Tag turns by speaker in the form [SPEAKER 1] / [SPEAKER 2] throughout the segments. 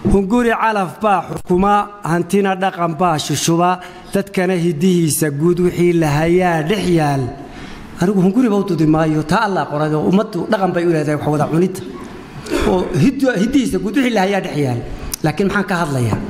[SPEAKER 1] hunguri calaf baa xukuma hantina dhaqan baa shushuba dadkana hidihiisa guud wixii lahayaa dhex yaal anigu hunguriba u dudi maayo taa allaa qoray oo ummaddu dhaqan bay u leedahay wax wada cunidda oo hiddihiisa guud wixii lahayaa dhex yaal laakiin maxaan ka hadlayaa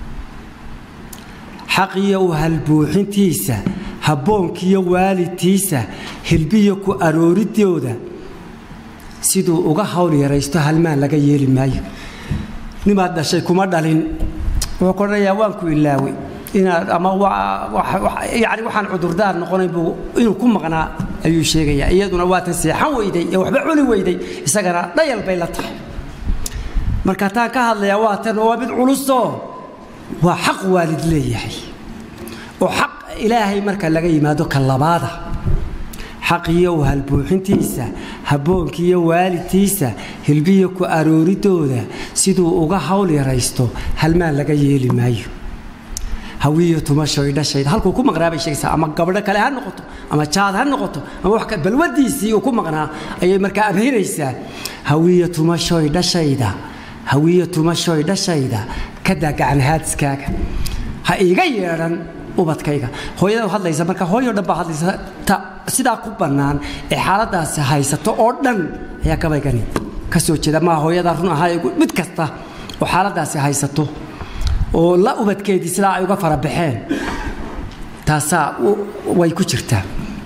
[SPEAKER 1] xaqiyo u halbuuxintiisa habboonkiyo waalidtiisa hilbiyo ku arooridooda siduu uga hawl yaraysto halmaan laga yeeli maayo nimaad dhashay kuma dhalin wuxuu ku odhanayaa waan ku ilaaway inaad ama yani waxaan cudurdaar noqonayn buu inuu ku maqnaa ayuu sheegayaa iyaduna waatan seexan weyday ee waxba cuni weyday isagana dhayal bay la tahay marka taan ka hadlayaa waatan waa mid culusoo waa xaq waalid leeyahay oo xaq ilaahay marka laga yimaado ka labaada xaqiyo u halbuuxintiisa habboonkiiyo waalidtiisa hilbiyo ku arooridooda siduu uga hawl yaraysto halmaan laga yeeli maayo hawiyo tumashoy dhashayda halkuu ku maqnaa bay sheegaysaa ama gabadho kale ha noqoto ama jaad ha noqoto ama wax balwadiisii uu ku maqnaa ayay markaa abhinaysaa hawiyo tumashoy dhashayda hawiyo tumashoy dhashayda ka daa gacanhaadiskaaga ha iiga yeedhan ubadkayga hooyada hadlaysa marka hooyo dhan baa hadlaysa ta sidaa ku bannaan ee xaaladaasi haysato oo dhan ayaa gabaygani ka soo jeeda maa hooyada run ahaa mid kasta oo xaaladaasi haysato oo la ubadkeedii sidaa ay uga fara baxeen taasaa way ku jirtaa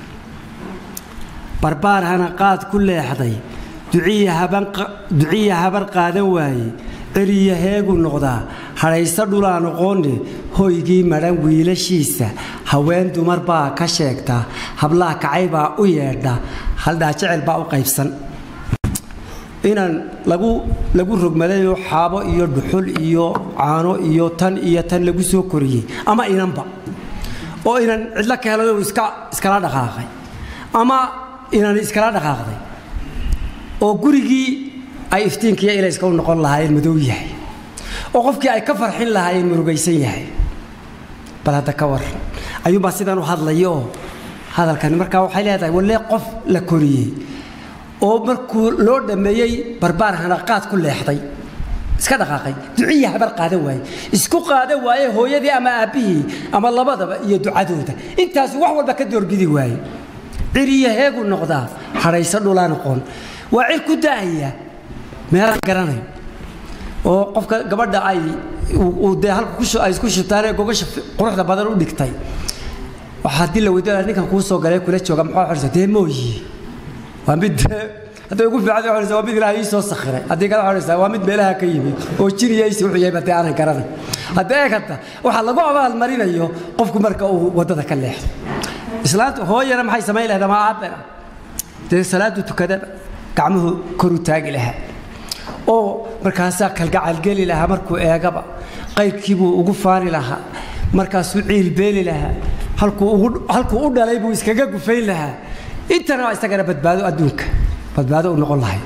[SPEAKER 1] barbaar hana qaad ku leexday duciya habar qaadan waaye celiya heegu noqdaa hadhayso dhulaa noqoone hoygii madhan wiilashiisa haween dumar baa ka sheegta hablaha kacay baa u yeedha haldhaa jecel baa u qaybsan inaan lagu lagu rogmadayoo xaabo iyo dhuxul iyo caano iyo tan iyo tan lagu soo koriyey ama inanba oo inan cidlo ka helay iska iskala dhaqaaqay ama inan iskala dhaqaaqday oo gurigii ay iftiinkiiyo ilayska u noqon lahaayeen madow yahay oo qofkii ay ka farxin lahaayeen murugaysan yahay bal hadda ka war ayuunbaa sidan u hadlaya oo hadalkani markaa waxay leedahay wallee qof la koriyey oo markuu loo dhammeeyey barbaar hanaqaad ku leexday iska dhaqaaqay duciya habar qaadan waaye isku qaadan waaye hooyadii ama aabbihii ama labadaba iyo ducadooda intaasu wax walba ka doorbidi waaye ciriya heegu noqdaa hadhayso dhulaa noqon waa cir ku daahaya meelaan garanayn oo qofka gabadha ay dee halka ay isku shubtaanee gogasha quruxda badan u dhigtay waxaa haddii la weydiinaya ninkan kuu soo galay kula jooga maxaa xorisa dee mooyi waa mid hadday ugu fiican xorisa waa mid ilaahay ii soo sakhiray haddii kale xorisa waa mid meelaha ka yimid oo jiriyaysi wuxuu yahay badee aanan garanay haddii eegata waxaa lagu abaalmarinayo qofku marka uu waddada ka leexdo islaanta hooyana maxay samayn lahayd ama aabbena dee salaadu tukadaba gacmuhu koru taagi lahaa oo markaasaa kalgacalgeli lahaa markuu eegaba qayrkiibuu ugu faani lahaa markaasuu ciilbeeli lahaa halkuu u dhalay buu iskaga gufayn lahaa intana waa isagana badbaado adduunka badbaado u noqon lahay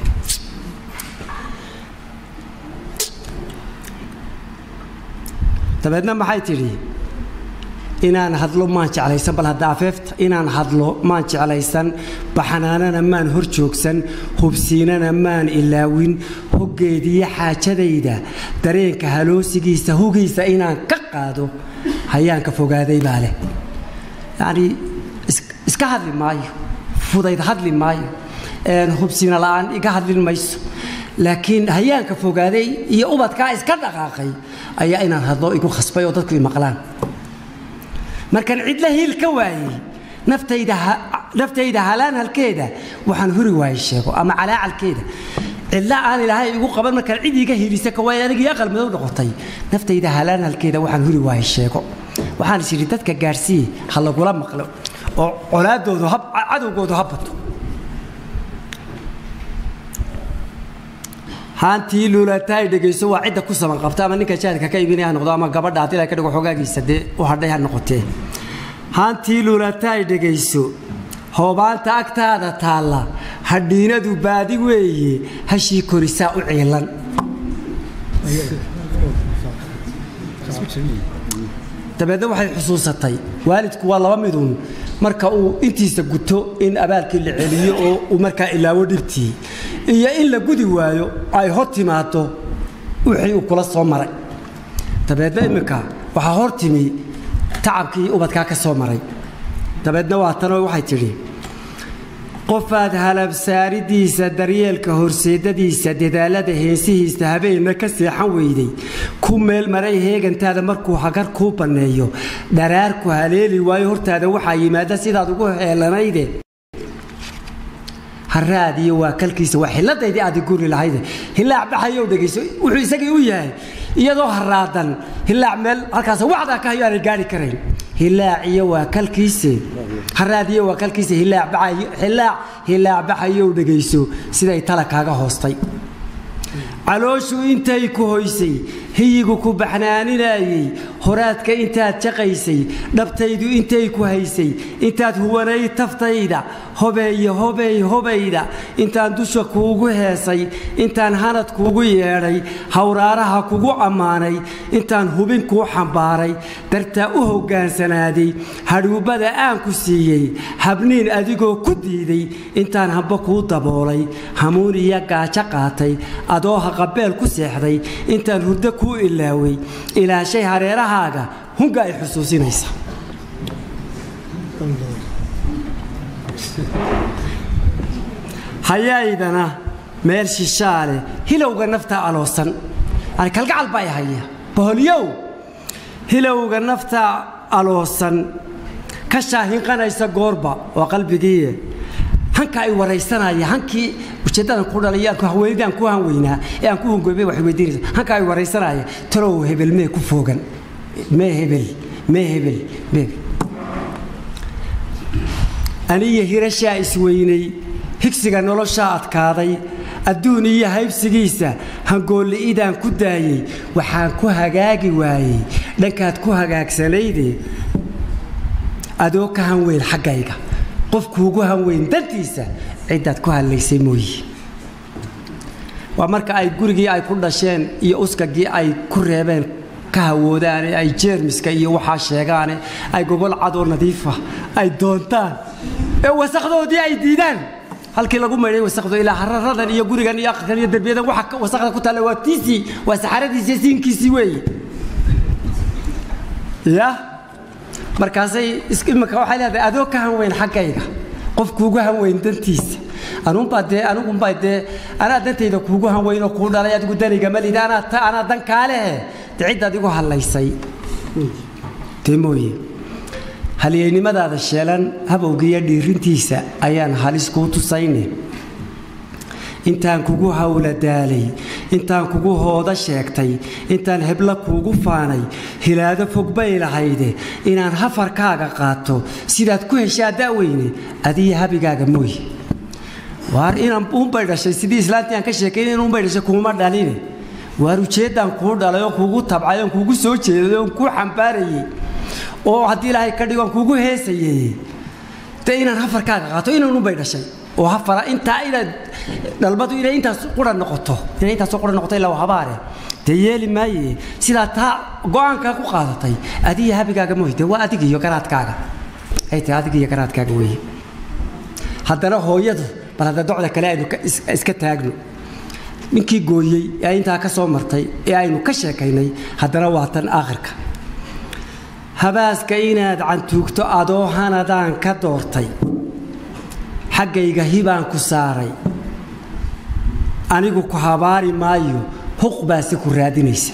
[SPEAKER 1] dabeedna maxay tidhi inaan hadlo maan jeclaysan bal hadda afeefta inaan hadlo maan jeclaysan baxanaanana maan hor joogsan hubsiinana maan ilaawin hoggeediyo xaajadayda dareenka haloosigiisa hugiisa inaan ka qaado hayaanka fogaaday baa leh yacnii iska hadli maayo fudayd hadli maayo hubsiina la'aan iga hadlin mayso laakiin hayaanka fogaaday iyo ubadkaa iska dhaqaaqay ayaa inaan hadlo igu khasbay oo dadku i maqlaan markaan cidla hiil ka waayey naftayda halaan halkeeda waxaan huri waayey sheego ama calaacalkeeda cidla aan ilaahay igu qaban markaan cid iiga hiilisa ka waayey anigii aqal madow noqotay naftayda halaan halkeeda waxaan huri waayey sheego waxaan is idhi dadka gaadhsiiye ha lagula maqlo oo colaadoodu cadowgoodu ha bato haantii luulataay dhegayso waa cidda ku saban qabta ama ninka jaadka ka iibinaya ha noqdo ama gabadha haddii la ka dhigo xogaagiisa dee u hadhay ha noqotee haantii luulataay dhegayso hoobaanta agtaada taalla hadhiinadu baadi weeye hashii korisaa u ciilan dabeedna waxay xusuusatay waalidku waa laba midun marka uu intiisa guto in abaalkii la celiyo oo uu markaa ilaawo dhibtii iyo in la gudi waayo ay hor timaado wixii uu kula soo maray dabeedna imminka waxaa hor timi tacabkii ubadkaa ka soo maray dabeedna waa tanoo waxay tidhi qofaad halabsaaridiisa daryeelka horseedadiisa dadaalada heensihiisa habeenna ka seexan weyday ku meel maray heegantaada markuu hagar kuu banneeyo dharaarku haleeli waayo hortaada waxaa yimaada sidaad ugu heelanayde haraadiyo waa kalkiisa waa xilladaydii aad guri lahayde hilaac baxayow dhegayso wuxuu isagii u yahay iyadoo haraadan hilaac meel halkaas wacdaa ka hayo aanay gaari karayn hilaaciyo waa kalkiise haraadiyo waa kalkiise hilaac baxayo hilaac hilaac baxayow dhegayso siday tala kaaga hoostay calooshu intay ku hoysay hiyigu ku baxnaaninayey horaadka intaad jaqaysay dhabtaydu intay ku haysay intaad huwanay taftayda hobeeye hobey hobayda intaan dusha kuugu heesay intaan hanad kuugu yeedhay hawraaraha kugu ammaanay intaan hubin kuu xambaaray dartaa u hoggaansanaaday hadhuubbada aan ku siiyey habniin adigoo ku diiday intaan hamba kuu daboolay hamuun iyo gaajo qaatay adoo haqabeel ku seexday intaan hurdo kuu ilaaway ilaashay hareerahaaga hunga ay xusuusinaysa hayaydana meel shishaale hilowga nafta aloosan yani kalgacal baa haya boholyow hilowga nafta aloosan ka shaahinqanaysa goorba waa qalbigiiye hanka ay waraysanaya hankii ujeeddadan ku dhalay haweenidaan ku hanweynaa ee aan ku hungoobay waxay weydiinaysa hanka ay waraysanaya talow hebel mee ku foogan mee hebel mee hebel mee aniyo hirashaa isweynay higsiga noloshaa adkaaday adduun iyo haybsigiisa hangoolli'idaan ku daayey waxaan ku hagaagi waayey dhankaad ku hagaagsanayde adoo ka hanweyn xaggayga qofkuugu hanweyn dantiisa ciddaad ku hadlaysay mooye waa marka ay gurigii ay ku dhasheen iyo uskagii ay ku reebeen ka hawoodaane ay jeermiska iyo waxaa sheegaane ay gogol cadoo nadiifa ay doontaan ee wasakdoodii ay diidaan halkii lagu maydhay wasakdo ilaa hararadan iyo gurigan iyo aqalkan iyo derbiyadan waxa wasakda ku taalla waa tiisii waa saxaradiisii siinkiisii weeye ya markaasay imika waxay leedahay adoo ka hanweyn xaggayga qof kuugu hanweyn dantiisa anuunbaa dee anigumbaa dee anaa dantayda kuugu hanweynoo kuu dhalay adigu daniga malida anaa anaa dan kaalehe dee ciddaad igu hadlaysay dee mooye halyeynimadaada sheelan habowgiiyo dhiirintiisa ayaan halis kuu tusayne intaan kugu hawla daalay intaan kugu hooda sheegtay intaan hebla kuugu faanay hilaado fog bay lahayde inaan hafarkaaga qaato sidaad ku heshaa da'weyne adiyo habigaaga mooye waar inaan uunbay dhashay sidii islaantii aan ka sheekayn in uunbay dhashay kuuma dhaline waar ujeeddaan kuu dhalay oo kuugu tabcay oon kuugu soo jeeday oon kuu xambaarayey oo haddii ilaahay ka dhigo aan kuugu heesayey dee inaan hafarkaaga qaato inaan uunbay dhashay oo hafara intaa inaad dhalmadu inay intaas qura noqoto inay intaasoo qura noqoto ilaa habaare dee yeeli maaye sidaa taa go-aankaa ku qaadatay adiga habigaaga mooy dee waa adiga iyo garaadkaaga ay tahay adiga iyo garaadkaaga weeye haddana hooyadu bal hadda docda kale aynu iska taagno ninkii gooyey ee intaa ka soo martay ee aynu ka sheekaynay haddana waa tan aakhirka habaaska inaad cantuugto adoo hanadaan ka doortay xaggayga hibaan ku saaray anigu ku habaari maayo huq baase ku raadinaysa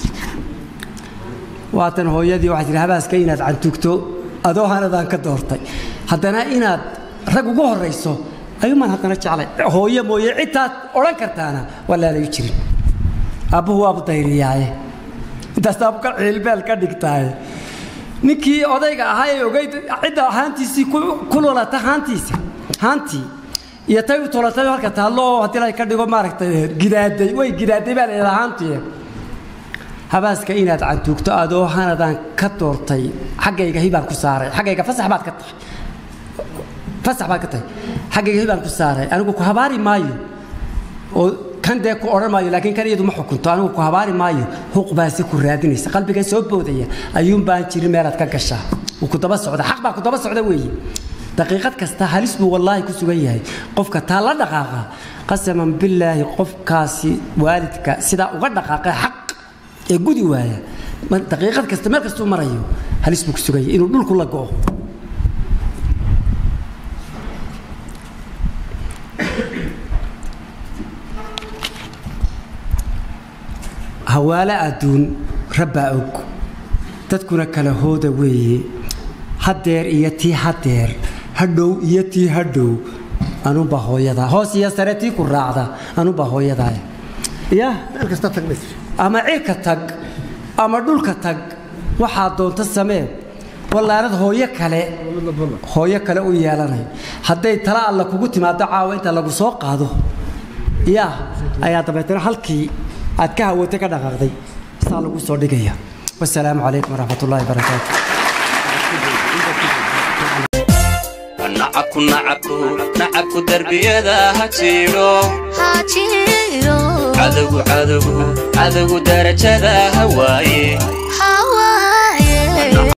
[SPEAKER 1] waatan hooyadii waxay tihi habaaska inaad cantugto adoo hanadaan ka doortay haddana inaad rag ugu horrayso ayuumaan haddana jeclay hooye mooye cidtaad odhan kartaana waa laalayu jirin aabbuhu waabu dayriyaaye intaas aabka ciilbeel ka dhigtaaye ninkii odayga ahaa ee ogayd cidda haantiisii ku lulata haantiisa haantii iyo tay u tolatay halka taallo oo haddii la ka dhigo maaragtay gidaaday way gidaaday baa la haantii habaaska inaad cantuugto adoo hanadaan ka doortay xaggayga hibaan ku saaray xaggayga fasax baad ka tahay fasax baad ka tahay xaggayga hibaan ku saaray anigu ku habaari maayo oo kan dee ku odhan maayo laakiin kan iyadu ma xukunto anigu ku habaari maayo huq baase ku raadinaysa qalbiga soo boodaya ayuun baan jirin meelaad ka gashaa wuu ku daba socda xaq baa ku daba socda weeye daqiiqad kasta halis buu wallaahi ku sugan yahay qofka taa la dhaqaaqa qasaman billaahi qofkaasi waalidka sidaa uga dhaqaaqa xaq ee gudi waaya daqiiqad kasta meel kastuu marayo halis buu ku sugan yahay inuu dhulku la go'o hawaale adduun rabbaa og dadkuna kala hooda weeye haddeer iyo tii haddeer hadhow iyo tii hadhow anubaa hooyadaa hoos iyo sare tii ku raacda anubaa hooyadaaya ya ama cirka tag ama dhulka tag waxaa doonta samee wallaanad hooyo kale hooyo kale u yeelanayo hadday tala alla kugu timaado caawa inta lagu soo qaado yaa ayaa dabeetana halkii aad ka hawatay ka dhaqaaqday saa lagu soo dhigaya wasalaamu calaykum waraxmat ullahi barakaatu
[SPEAKER 2] nacabku nacabku nacabku darbiyada ha jiidho cadowgu cadowgu cadowgu darajada ha waaye